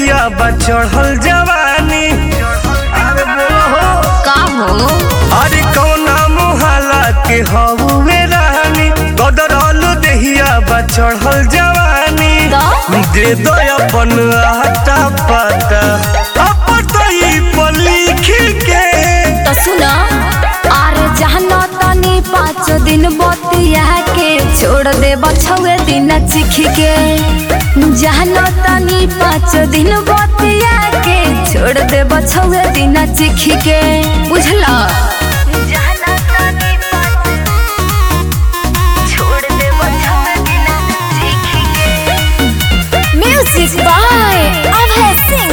देहिया बा चढ़ल जवानी अरे बोलो हो का हो अरे कौना मुहाला के हवे रानी गदरल देहिया बा चढ़ल जवानी का? दे दो अपन आटा पाता अपन तई पर लिख के तो सुना आरे जहना तनी पाँच दिन बतिया के छोड़ दे बछुए दिन चिख के जहना तनी पाँच दिन बतिया के छोड़ दे बछुए दिन चिख के बुझला म्यूजिक बाय अभय सिंह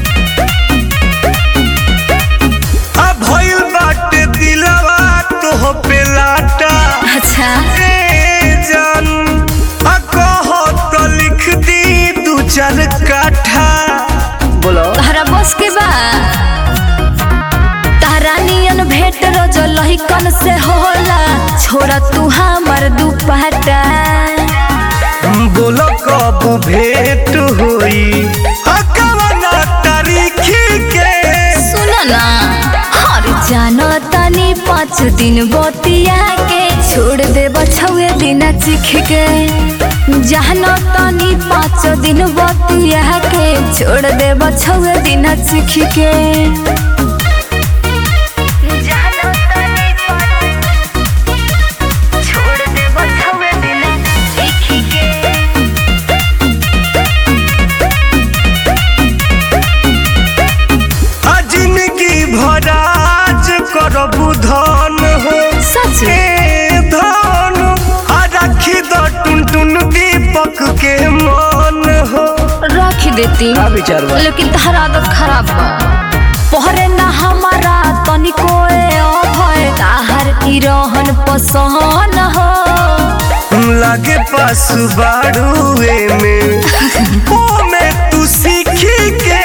अब भइल बाटे दिलवा तो पे लाटा अच्छा ए जान आ कहो तो लिख दी दू चार काठा बोलो तहरा बस के बा तहरा नियन भेट रोज लहिकन से होला छोड़ा तू हमर दुपट्टा बोलो कब भेंट होई आ कवना तारीख के सुन ना हर जानो तनी पाँच दिन बतिया के छोड़ दे बछुए दिन चिख के जानो तनी पाँच दिन बतिया के छोड़ दे बछुए दिन चिख के आ जिंदगी भराज करबू धन हो सच ए धन आ राखी द टुन टुन दीपक के मन हो रख देती का विचार बा? लेकिन तहरा आदत खराब बा पहरे ना हमारा तनिको अभय ताहर की रहन पसहन हो लागे पास बाड़ुए में ओ में तू सीखी के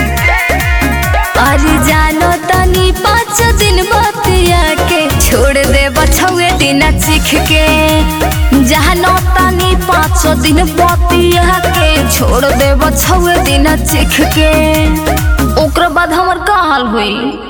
अरे जानो तनी पाँच दिन बतिया के छोड़ दे बछुए दिन चिख के जानो तनी पाँच दिन बतिया के छोड़ दे बछुए दिन चिख के ओकरा बाद हमर का हाल हुई